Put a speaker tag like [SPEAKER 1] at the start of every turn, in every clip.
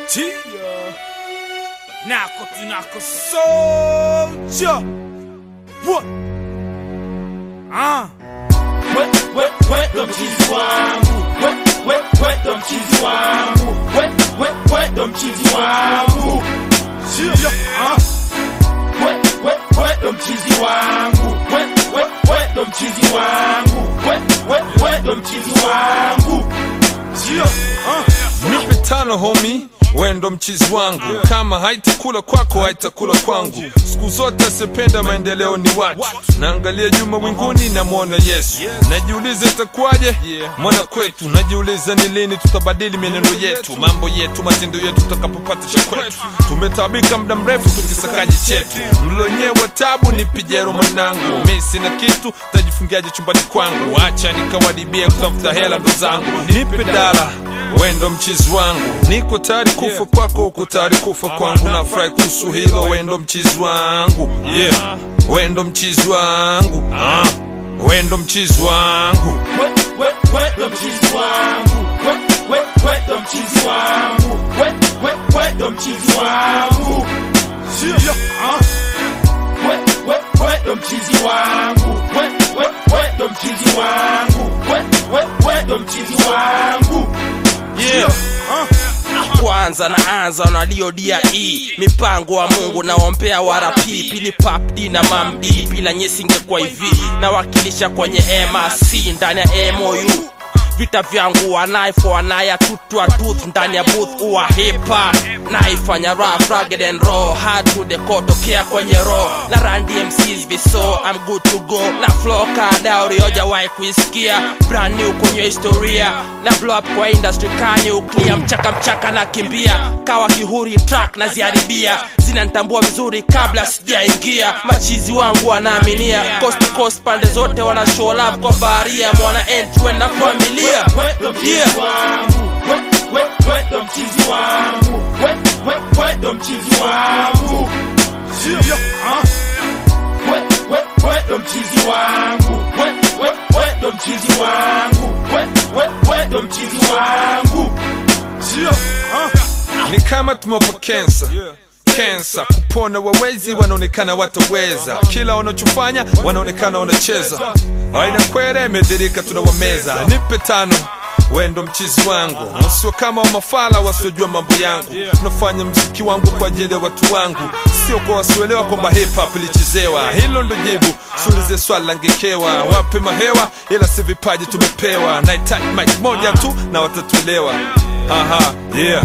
[SPEAKER 1] Tia Nako tunako soldier What? Ah
[SPEAKER 2] We- we- we ndo mchizi wangu We- we- we ndo mchizi wangu We- we- we ndo mchizi wangu
[SPEAKER 1] Tia Ah
[SPEAKER 2] We- we- we ndo mchizi wangu We- we- we ndo mchizi wangu We- we- we ndo mchizi wangu
[SPEAKER 1] Tia Ah
[SPEAKER 3] nipe tano homi wendo mchizi wangu kama haitakula kwako haitakula kwangu siku zote asipenda maendeleo ni watu naangalia juma winguni namwona yesu najiuliza itakuwaje mwana kwetu najiuliza ni lini tutabadili mienendo yetu mambo yetu matendo yetu tutakapopata cha kwetu tumetabika muda mrefu tukisakaji chetu mlonyewa tabu ni pijero mwanangu mi sina kitu tajifungiaje chumbani kwangu acha nikawadibia kutafuta hela ndo zangu nipe dala wendo mchizi wangu niko tayari kufa kwako uko tayari kufa kwangu nafurahi kuhusu hilo wendo mchizi wangu yeah. wendo mchizi wangu ah. wendo mchizi wangu
[SPEAKER 2] We- we- we ndo mchizi wangu We- we- we ndo mchizi wangu We- we- we ndo mchizi wangu
[SPEAKER 1] Tia Ah
[SPEAKER 2] We- we- we ndo mchizi wangu We- we- we ndo mchizi wangu We- we- we ndo mchizi wangu
[SPEAKER 4] yeah. kwanza naanza naliodia e mipango wa mungu naombea warapi pili pap d na mamd bila nyesingekuwa hivi nawakilisha kwenye mrc ndani ya mou vita vyangu wanaifo wanaya tutwa tooth ndani ya booth uwa hipa naifanya rough rugged and raw hard to the core tokea kwenye raw na randi mcs viso i'm good to go na flow kada uliojawahi kuisikia brand new kwenye historia na blow up kwa industry kani uklia mchaka mchaka na kimbia kawa kihuri track na ziharibia zinanitambua vizuri kabla sijaingia machizi wangu wanaaminia coast to coast pande zote wana show love kwa baharia mwana entwe na familia
[SPEAKER 2] We ndo mchizi
[SPEAKER 4] yeah.
[SPEAKER 2] wangu We- we- we ndo mchizi wangu We- we- we ndo mchizi wangu
[SPEAKER 1] Tia Ah
[SPEAKER 2] We- we- we ndo mchizi wangu We- we- we ndo mchizi wangu We- we- we ndo mchizi wangu
[SPEAKER 1] Tia Ah
[SPEAKER 3] ni kama tumeopa kensa kensa kupona wawezi wanaonekana wataweza kila wanachofanya wanaonekana wanacheza aina kwere imedhirika tunawameza nipe tano wendo mchizi wangu wasio kama wamafala wasiojua mambo yangu tunafanya mziki wangu kwa ajili ya watu wangu sio kwa wasioelewa kwamba hip hop ilichezewa hilo ndo jibu sulize swala langekewa wape mahewa ila si vipaji tumepewa nahitaji mike moja tu na watatuelewa aha yeah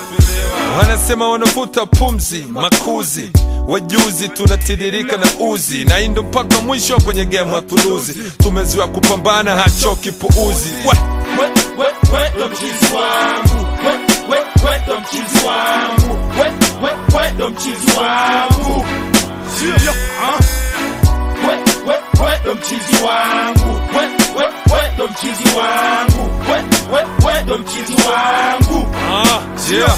[SPEAKER 3] wanasema wanavuta pumzi makuzi wajuzi tunatiririka na uzi na indo mpaka mwisho kwenye gemu hatuluzi tumeziwa kupambana hachoki puuzi We,
[SPEAKER 2] We- we- we ndo mchizi wangu We- we- we ndo mchizi wangu We- we- we ndo mchizi wangu
[SPEAKER 1] Tia Ah
[SPEAKER 2] We- we- we ndo mchizi wangu We- we- we ndo mchizi wangu We- we- we ndo mchizi wangu
[SPEAKER 3] ah, yeah.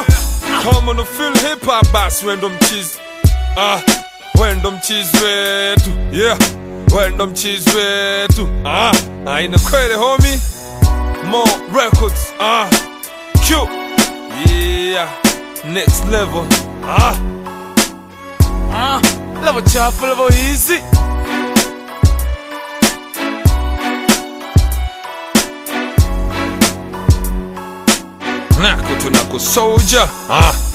[SPEAKER 3] kama una feel hip hop basi wendo mchizi ah, wendo mchizi wetu yeah. wendo mchizi wetu ah, aina kwele homi more records ah, Q yeah next level ah.
[SPEAKER 1] Ah Level chafu level easy
[SPEAKER 3] nako tunako soldier ah.